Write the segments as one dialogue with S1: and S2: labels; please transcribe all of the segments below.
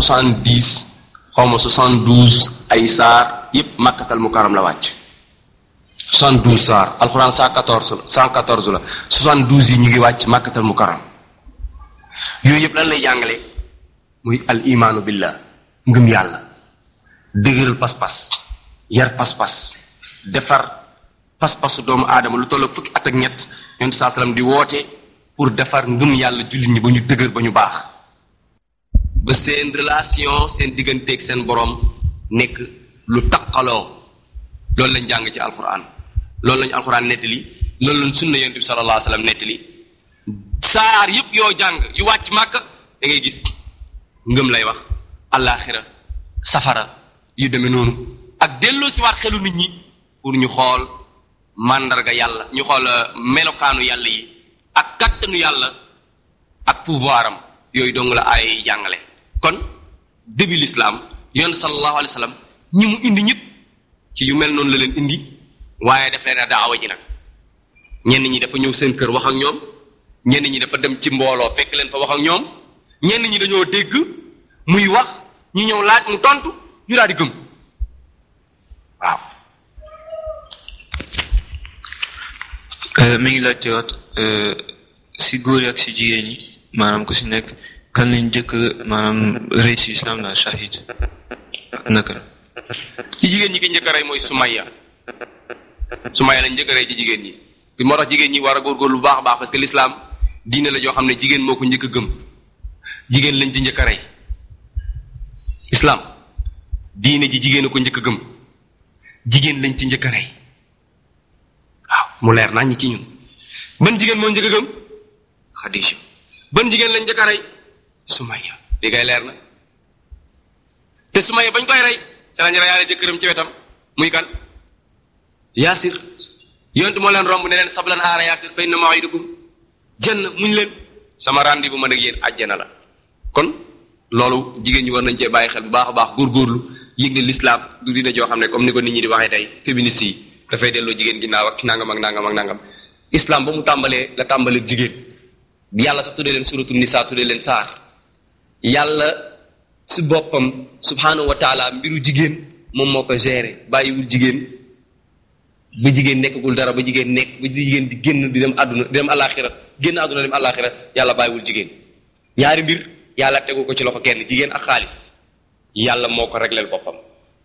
S1: soixante dix xaw ma soixante douze ay saar yépp màkkatal mukaram la wàcc soixante douze saar alxuraan cent quatorze cent quatorze la soixante douze yi ñu ngi wàcc màkkatal mukaram yooyu yëpp lan lay jàngale muy al imaanu billah ngëm yàlla dëgëral pas-pas yar pas-pas defar pas-pasu doomu aadama lu toll fukki at ak ñett yonent saa salaam di woote pour defar ngëm yàlla jullit ñi ba ñu dëgër ba ñu baax ba seen relation seen digganteeg seen borom nekk lu taqaloo loolu lañ jàng ci alquran loolu lañu alquran nettali loolu lañ sunna yonent bi sallallahu alayhi wasallam nettali saar yëpp yoo jàng yu wàcc màkk da ngay gis ngëm lay wax allaaxira safara yu demee noonu ak delloo si waat xelu nit ñi pour ñu xool màndarga yàlla ñu xool melokaanu yàlla yi ak kattanu yàlla ak pouvoir am yooyu dong la ay jàngale kon début l'islam yoon sallallahu alayhi wa sallam ñi mu indi ñëpp ci yu mel noonu la leen indi waaye daf leen a daawa ji nag ñenn ñi dafa ñëw seen kër wax ak ñoom ñenn ñi dafa dem ci mbooloo fekk leen fa wax ak ñoom ñenn ñi dañoo dégg muy wax ñu ñëw laaj mu tontu ñu daal di gëm waaw.
S2: mi ngi laajte waat si góor yi ak si jigéen ñi maanaam ku si nekk kan lañ njëkk maanaam rey si islam la shahid naka la.
S1: ci jigéen ñi ki njëkk a rey mooy Sumayya Sumayya lañ njëkk a rey ci jigéen ñi bi moo tax jigéen ñi war a góorgóorlu bu baax a baax parce que l'islam diine la joo xam ne jigéen moo ko njëkk a gëm jigéen lañ ci njëkk a rey islam diine ji jigéen a ko njëkk a gëm jigéen lañ ci njëkk a rey waaw mu leer naa ñi ci ñun ban jigéen moo njëkk a gëm Xadija ban jigéen lañ njëkk a rey Sumayya li ngay leer na te Sumayya bañ koy rey ca lañ reyaale jëkkëram ci wetam muy kan Yaasir yonent moo leen romb ne leen sablan aara Yaasir fa inna maw'idakum janna muñ leen sama rendez-vous man ak yéen àjjana la kon loolu jigéen ñi war nañ cee bàyyi xel bu baax a baax góorgóorlu yëg ne l'islam du dina joo xam ne comme ni ko nit ñi di waxee tey féministes yi dafay delloo jigéen ginnaaw ak nangam ak nangam ak nangam islam ba mu tàmbalee la tàmbalee jigéen yàlla sax tuddee leen suratul nisa tuddee leen saar yàlla si boppam subhanahu wa taala mbiru jigéen moom moo ko géré bàyyiwul jigéen ba jigéen nekkagul dara ba jigéen nekk ba jigéen di génn di dem àdduna di dem àllaaxira génn àdduna dem àllaaxira yàlla bàyyiwul jigéen ñaari mbir yàlla tegu ko ci loxo kenn jigéen ak xaalis yàlla moo ko régleel boppam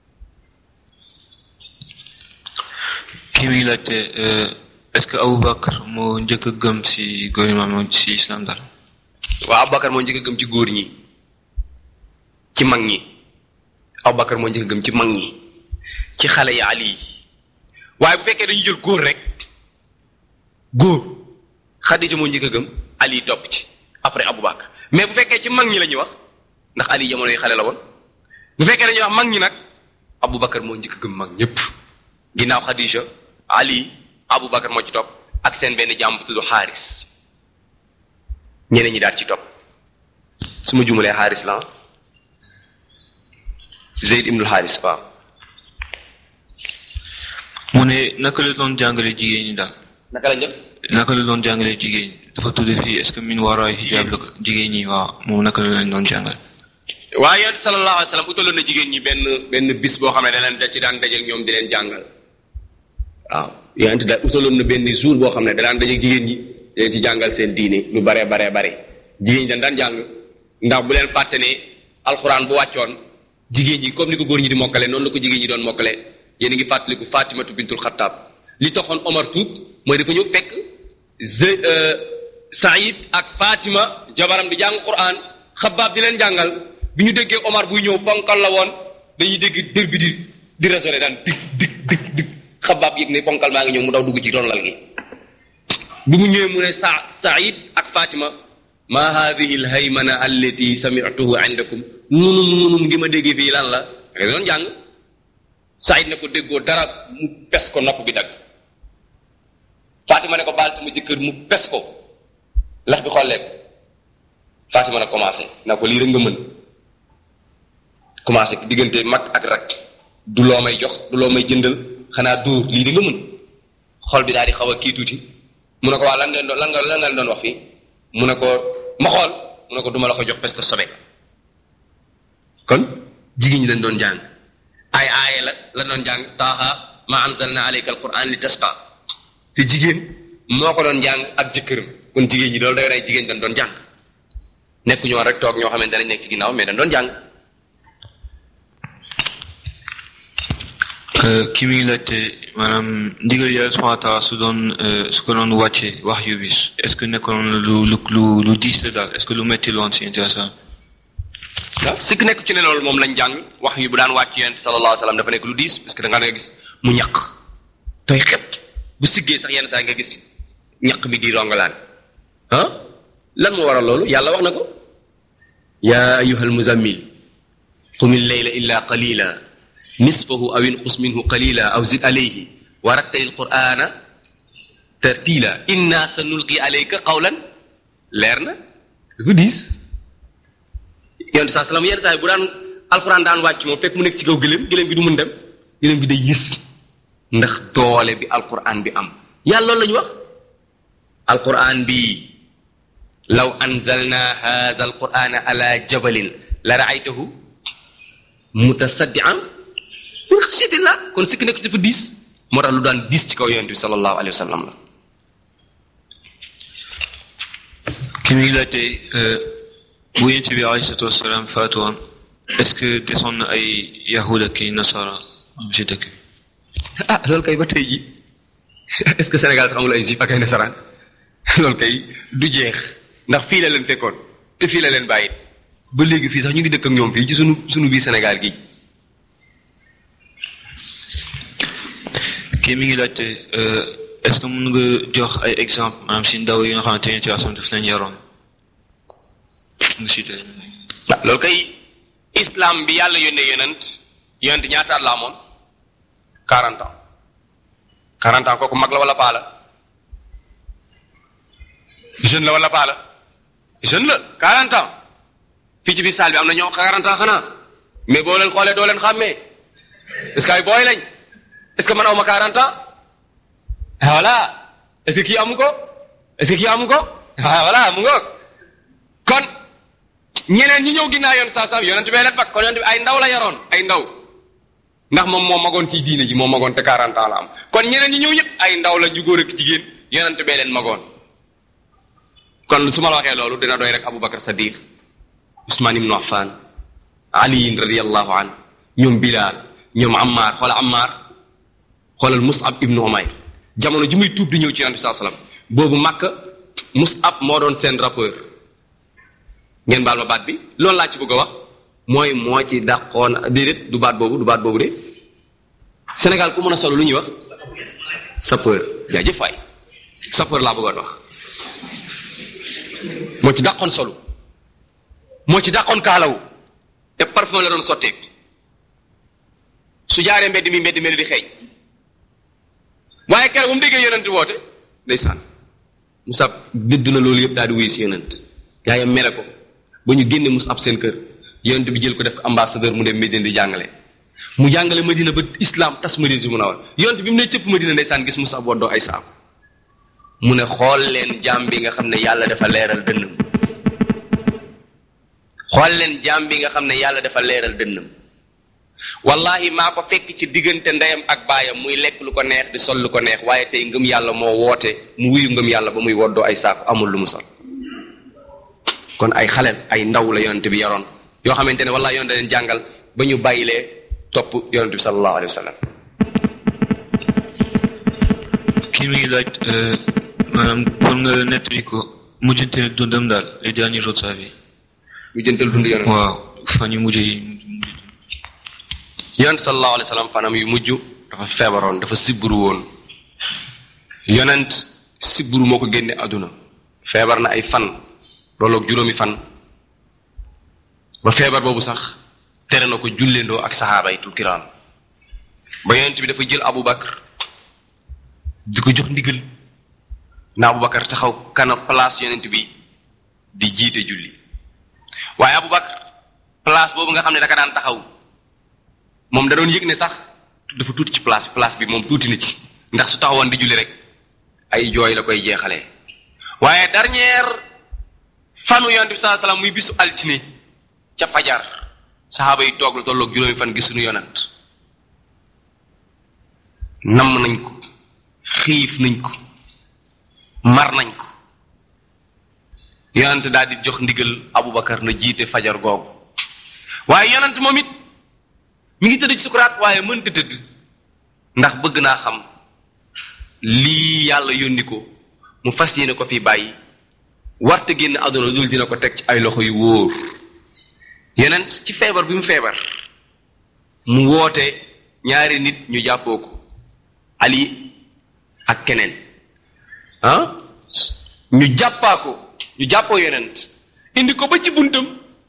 S2: kii mi ngi laajte est-ce que Aboubacar moo njëkk a gëm si gouvernement moom si islam dara.
S1: waaw Aboubacar moo njëkk a gëm ci góor ñi ci mag ñi Aboubacar moo njëkk a gëm ci mag ñi ci xale yi Ali yi waaye bu fekkee dañu jël góor rek góor Xadija moo njëkk a gëm Ali topp ci après Aboubacar mais bu fekkee ci mag ñi la ñuy wax ndax Ali jamono yi xale la woon bu fekkee dañuy wax mag ñi nag Aboubacar moo njëkk a gëm mag ñëpp ginnaaw Xadija Ali Aboubacar moo ci topp ak seen benn jàmm bu tudd Xaaris ñeneen ñi daal ci topp su ma jumalee Xaaris la Zeyd ibnul Xaaris waaw.
S2: mu ne naka la doon jàngale jigéen ñi daal.
S1: naka la njëkk.
S2: naka la doon jàngale jigéen ñi dafa tudd fii est-ce que min waraay hijab la ko jigéen ñi waaw moom naka la leen doon jàngale.
S1: waaye yonent sallallahu alayhi wa sallam utaloon na jigéen ñi benn benn bis boo xam ne da leen da ci daan dajeeg ñoom di leen jàngal waaw yonent da utaloon na benn jour boo xam ne da daan dajeeg jigéen ñi di leen ci jàngal seen diine lu baree baree bare jigéen ñi dañ daan jàng ndax bu leen fàtte ne alxuraan bu wàccoon jigéen ñi comme ni ko góor ñi di mokkale noonu la ko jigéen ñi doon mokkale yéen a ngi fàttaliku Fatimatu bintul Xattaab li taxoon Omar tuub mooy dafa ñëw fekk ze Saïd ak Fatima jabaram di jàng Qur'an xabaab di leen jàngal bi ñu déggee Omar buy ñëw ponkal la woon dañuy dégg dër bi di di résonné daan dig dig dig dig xabaab yëg ne ponkal maa ngi ñëw mu daw dugg ci ron lal gi bi mu ñëwee mu ne sa Saïd ak Fatima ma hadihi al haymana allati sami'tuhu indakum nunum nunum ngi ma déggee fii lan la nga doon jàng Saïd ne ko déggoo dara mu pes ko nopp bi dagg Fatima ne ko baal sama jëkkër mu pes ko lax bi xollee ko Fatima na commencé na ko lii rek nga mën commencé diggante mag ak rak du loo may jox du loo may jëndal xanaa dóor lii di nga mën xol bi daal di xaw a kii tuuti mu ne ko waa lan ngeen doon lan nga lan ngeen doon wax fii mu ne ko ma xool mu ne ko duma la ko jox parce que sobe kon jigéen ñi dañ doon jàng ay aaye la la doon jàng taaha ma anzalna alayka alquran li tasqa te jigéen moo ko doon jàng ak jëkkëram kon jigéen ñi loolu day nay jigéen dañ doon jàng nekk ñoo rek toog ñoo xamante ne nekk ci ginnaaw mais dañ doon jàng
S2: ki muy laajte maanaam ndigal yàlla subhanahu wa taala su doon su ko doon wàcce wax yu bis est ce que nekkoon lu lu lu lu diis la daal est ce que lu metti loon si intéressant
S1: waaw sikk nekk ci ne loolu moom lañ jàng wax yu bu daan wàcc yonent sallallahu alayhi wa sallam dafa nekk lu diis parce que da nga gis mu ñaq tooy xet bu siggee sax yenn saa nga gis ñaq bi di rongalaan ah lan moo waral loolu yàlla wax na ko yaa ayuhal muzammil qumil layla illa qalila nisfahu aw inqus minhu qalila aw zid alayhi wa rattalil qur'ana tartila inna sa nulqi alayka qawlan leer na dafa diis yonent saa salaam yenn saa yi bu daan alxuraan daan wàcc moom fekk mu nekk ci kaw gëléem gëléem bi du mun dem gëléem bi day yës ndax doole bi alxuraan bi am yàlla loolu la ñu wax alxuraan bi law anzalna hadha alqurana ala jabalin la raaytahu mutasaddian min xasyatillah kon sikk nekk dafa diis moo tax lu daan diis ci kaw yonent bi sallallahu alayhi wa sallam la
S2: ki muy laajte bu yonent bi alayhi salaatu wasalaam faatu woon est ce que desoon na ay yahud ak i nasara am si dëkk bi
S1: ah loolu kay ba tey ji est ce que Sénégal sax amul ay juif ak ay nasaraan loolu kay du jeex ndax fii la leen fekkoon te fii la leen bàyyi ba léegi fii sax ñu ngi dëkk ak ñoom fii ci sunu sunu biir Sénégal gi
S2: kii mi ngi laajte est ce que mën nga jox ay exemple maanaam si ndaw yi nga xamante ne ci asam daf leen yaroon nga cité
S1: ah loolu kay islam bi yàlla yónnee yonent yonent ñaata at la amoon 40 ans 40 ans kooku mag la wala paa la jeune la wala paa la jeune la 40 ans fii ci biir salle bi am na ñoo 40 ans xanaa mais boo leen xoolee doo leen xàmmee est ce que ay booy lañ est ce que man aw ma 40 ans ah voilà est ce que kii amu ko est ce que kii amu ko ah voilà mu ngoog kon ñeneen ñi ñëw ginnaaw yoon saa saa yonent bee leen fag kon yonent bi ay ndaw la yaroon ay ndaw ndax moom moo magoon ci diine ji moo magoon te 40 ans la am kon ñeneen ñi ñëw ñëpp ay ndaw la ñu góor ak jigéen yonent bee leen magoon kon su ma la waxee loolu dina doy rek Aboubacar Sadiq Ousmane Ibn Affan Ali radiyallahu an ñoom Bilal ñoom Ammar xoola Ammar xoolal Mus'ab Ibn Umayr jamono ji muy tuub di ñëw ci yonent bi saa salaam boobu Makka Mus'ab moo doon seen rappeur ngeen baal ma baat bi loolu laa ci bëgg a wax mooy moo ci dàqoon déedéet du baat boobu du baat boobu de Sénégal ku mën a solo lu ñuy wax sapeur jaajëf waay sapeur laa bëggoon wax moo ci dàqoon solo moo ci dàqoon kaalawu te parfum la doon sotteeg su jaaree mbedd mi mbedd mel di xeeñ waaye keroog ba mu déggee yonent woote ndeysaan Musab dëdd na loolu yëpp daal di wuyu si yonent yaayam mere ko ba ñu génne Musab seen kër yonent bi jël ko def ko ambassadeur mu dem Medina di jàngale mu jàngale Medina ba islam tas Medina si mun a war yonent bi mu ne cëpp Medina ndeysaan gis Musab woddoo ay saako mu ne xool leen jaam bi nga xam ne yàlla dafa leeral dënnam xool leen jaam bi nga xam ne yàlla dafa leeral dënnam wallahi maa ko fekk ci diggante ndeyam ak baayam muy lekk lu ko neex di sol lu ko neex waaye tey ngëm yàlla moo woote mu wuyu ngëm yàlla ba muy woddoo ay saako amul lu mu sol kon ay xaleel ay ndaw la yonent bi yaroon yoo xamante ne wallahi yonent leen jàngal ba ñu bàyyilee topp yonent bi sallallahu alayhi wa sallam
S2: kii mi ngi laaj maanaam pour nga nettali ko mujjante dundam daal les derniers jours de sa vie
S1: ñu jëntal dund yonent
S2: waaw fan yu mujj yi
S1: yonent sallallahu alayhi wa sallam fanam yu mujj dafa feebaroon dafa sibbiru woon yonent sibbiru moo ko génne àdduna feebar na ay fan loolu ak juróomi fan ba feebar boobu sax tere na ko julleendoo ak saxaaba yi tul kiraam ba yonent bi dafa jël Abu Bakar di ko jox ndigal na Abu Bakar taxaw kana place yonent bi di jiite julli waaye Abu Bakar place boobu nga xam ne daka daan taxaw moom da doon yëg ne sax dafa tuuti ci place bi place bi moom tuuti na ci ndax su taxawoon di julli rek ay jooy la koy jeexalee waaye dernière fanu yonent bi sallallahu alayhi wasallam muy bisu altine ca fajar saxaaba yi toog lu tolloog juróomi fan gisuñu yonent namm nañ ko xiif nañ ko mar nañ ko yonent daal di jox ndigal Abubakar na jiite fajar googu waaye yonent moom it mi ngi tëdd ci sukuraat waaye mënta tëdd ndax bëgg naa xam lii yàlla yónni ko mu fas yéene ko fi bàyyi warte génn àdduna dul dina ko teg ci ay loxo yu wóor yonent ci feebar bi mu feebar mu woote ñaari nit ñu jàppoo ko Ali ak keneen ah ñu jàppaa ko ñu jàppoo yonent indi ko ba ci buntam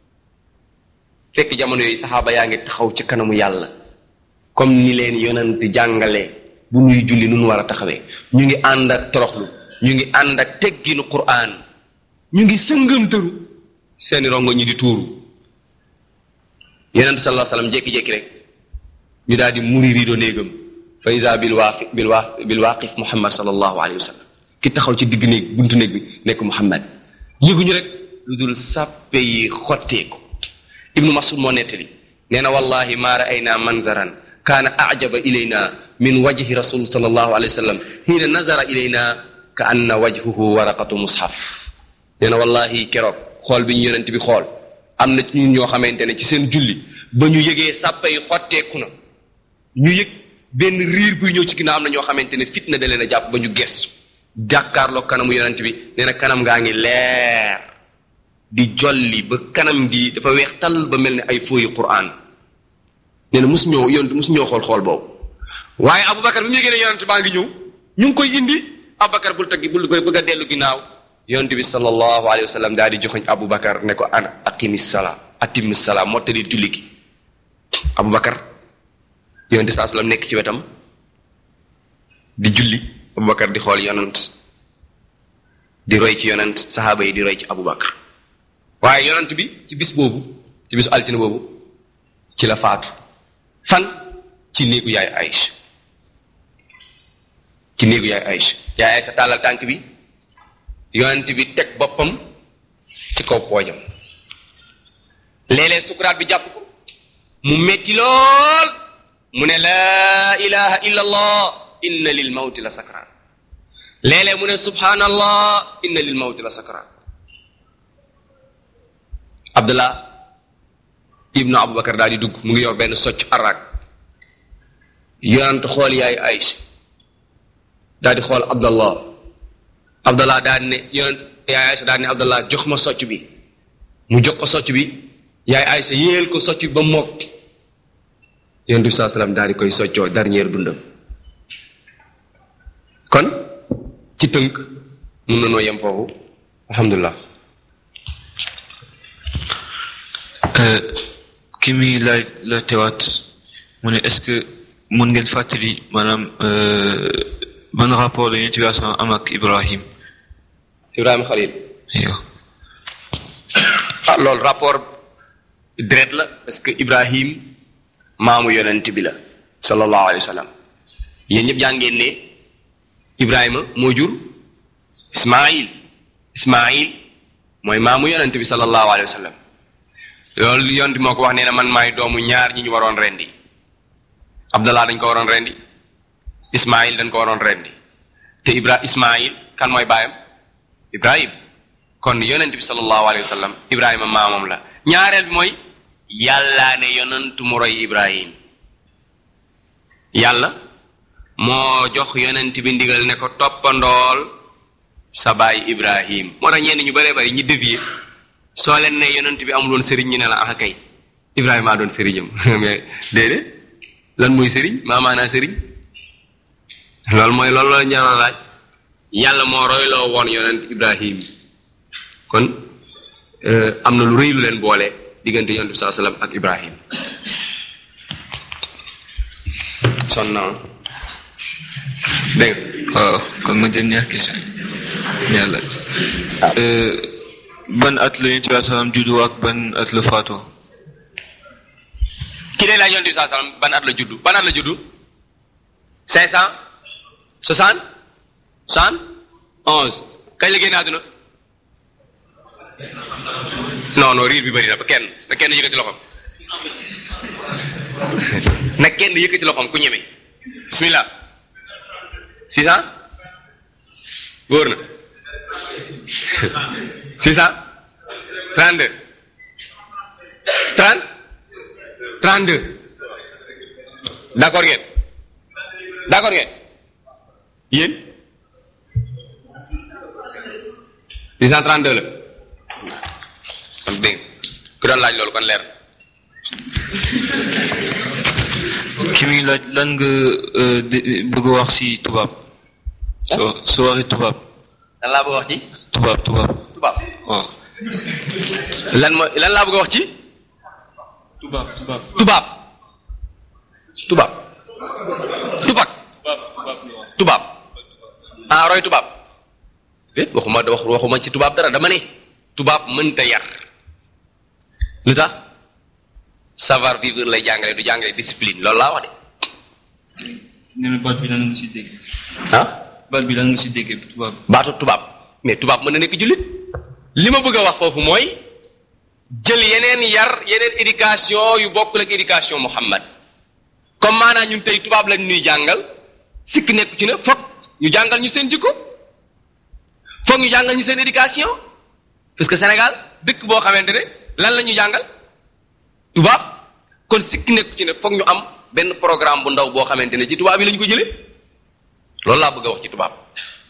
S1: fekk jamono yooyu saxaaba yaa ngi taxaw ci kanamu yàlla comme ni leen yonent jàngale bu nuy julli nu nu war a taxawee ñu ngi ànd ak toroxlu ñu ngi ànd ak tegginu quraan ñu ngi sëngamtëru seeni rongo ñi di tuuru yonent sallallahu alayhi wasallam jékki-jékki rek ñu daal di muri rido néegam fa isa bil waaqi bil waa bil waaqif muhammad sallallahu alayhi wa sallam ki taxaw ci digg néeg buntu néeg bi nekk muhammad yëguñu rek lu dul sàppe yi xotteeku ibnu masud moo nettali nee na wallahi ma ra'ayna manzaran kaana ajaba ilayna min wajhi rasul sallallahu alayhi wa sallam hiina nazara ilayna ka anna wajhuhu waraqatu mushaf nee na wallahi keroog xool bi ñu yonent bi xool am na ci ñun ñoo xamante ne ci seen julli ba ñu yëgee sàppe yi xotteeku na ñu yëg benn riir buy ñëw ci ginnaaw am na ñoo xamante ne fitna da leen a jàpp ba ñu gestu jàkkaarloo kanamu yonent bi nee na kanam ngaa ngi leer di jolli ba kanam gi dafa weex tal ba mel ne ay fooyi quraan nee na mosu ñëw yonent mosu ñëw xool xool boobu waaye Aboubacar bi mu yëgee ne yonent baa ngi ñëw ñu ngi koy indi Aboubacar bul taggi bul bëgg a dellu ginnaaw yonent bi sallallahu alayhi wa sallam daal di joxoñ Aboubacar ne ko ana aqimi salaa atimi salaa mottali julli gi Aboubacar yonent saa sallam nekk ci wetam di julli Aboubacar di xool yonent di roy ci yonent saxaaba yi di roy ci Aboubacar waaye yonent bi ci bis boobu ci bisu altine boobu ci la faatu fan ci néegu yaay Aïcha ci néegu yaay Aïcha yaay Aïcha tàllal tànk bi yonent bi teg boppam ci kaw poojam léeg-léeg sukuraat bi jàpp ko mu metti lool mu ne laa ilaha illa allah inna lil mawti la sakaraat léeg-léeg mu ne subhanallah inna lil mawti la sakaraat abdullah ibnu abubakar daal di dugg mu ngi yor benn socc araak yonent xool yaay Aïcha daal di xool abdallah abdallah daal ne yonent yaay Aïcha daal ne abdallah jox ma socc bi mu jox ko socc bi yaay Aïcha yéel ko socc bi ba mokk yonent bi saa salaam daal di koy soccoo dernier dundam kon ci tënk mun na noo yem foofu alhamdulilah
S2: ki mi laaj la tewaat mu ne est-ce que mun ngeen fàttali maanaam ban rapport la yonent bi am ak Ibrahim
S1: Ibrahima Khalil
S2: yow
S1: ah loolu rapport direct la parce que Ibrahim maamu yonent bi la sallallahu alayhi wa sallam yéen ñëpp jàngeen ne Ibrahima moo jur Ismaïl Ismaïl mooy maamu yonent bi sallallahu alayhi wa sallam loolu yonent moo ko wax nee na man maay doomu ñaar ñi ñu waroon rendi Abdallah dañ ko waroon rendi Ismaïl dañ ko waroon rendi te Ibra Ismaïl kan mooy baayam Ibrahim kon yonent bi sallallahu alayhi wa sallam Ibrahima maamam la ñaareel bi mooy yàllaa ne yonent mu roy Ibrahim yàlla moo jox yonent bi ndigal ne ko toppandool sa baay Ibrahim moo tax ñenn ñu bëree bëri ñi dévier soo leen ne yonent bi amuloon sëriñ ñu ne la ah kay Ibrahima doon sëriñam mais déedéet lan mooy sëriñ maa maanaa sëriñ loolu mooy loolu la ñaar laaj yàlla moo royloo woon yonent Ibrahim kon am na lu rëy lu leen boole diggante yonent bi saa sallam ak Ibrahim son na dégg nga
S2: waaw kon ma dernière question yàlla ban at la yonent bi salaam juddu ak ban at la faatoo
S1: ki day laaj yonent bi saa sallam ban at la juddu ban at la juddu cinq cent soixante soixante onze kañ la génn àdduna non non riir bi bëri na ba kenn ba kenn yëkkati loxoom nag kenn yëkkati loxoom ku ñeme bismillah six cent wóor na six cent trente deux trente trente deux d'accord ngeen d'accord ngeen yéen six cent trente deux la kon dégg ku doon laaj loolu kon leer
S2: ki muy laaj lan nga euh, di- bëgg a wax si tubaab soo soo waxee tubaab
S1: lan laa bëgg a wax ci
S2: tubaab tubaab
S1: tubaab
S2: waaw
S1: lan mooy lan laa bëgg a wax ci
S2: tubaab tubaab
S1: tubaab tubaab tubaab tubaab ah roy tubaab déet waxuma wax waxuma ci tubaab dara dama ne tubaab mënta yar lu tax savoir vivre lay jàngale du jàngale discipline loolu laa wax de
S2: nee na baat bi lan nga si dégg
S1: ah
S2: baat bi lan nga si déggee tubaab
S1: baatu tubaab mais tubaab mën na nekk jullit li ma bëgg a wax foofu mooy jël yeneen yar yeneen éducation yu bokkul ak éducation Muhammad comme maanaam ñun tey tubaab lañ ñuy jàngal sikk nekku ci ne foog ñu jàngal ñu seen jikko foog ñu jàngal ñu seen éducation parce que Sénégal dëkk boo xamante ne lan la ñu jàngal tubaab kon sikk nekku ci ne foog ñu am benn programme bu ndaw boo xamante ne ci tubaab yi la ñu ko jëlee loolu laa bëgg a wax ci tubaab.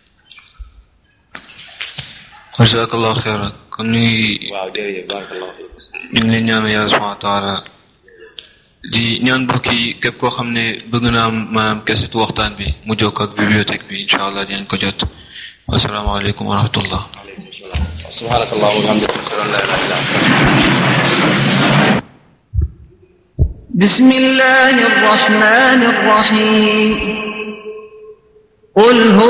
S2: jazakallahu xeyran kon ñu ngi
S1: waaw jërëjëf barakallahu fiik
S2: ñu ngi leen ñaanal yàlla subhanahu wa taala di ñaan mbokk yi képp koo xam ne bëgg na am maanaam kesetu waxtaan bi mu jokk ak bibliothèque bi incha allah dinañ ko jot wasalaamaaleykum wa rahmatullah
S1: aleykum salaam subhanaka allahumma wa bihamdika ashhadu an la ilaha illa anta
S3: بسم الله الرحمن الرحيم قل هو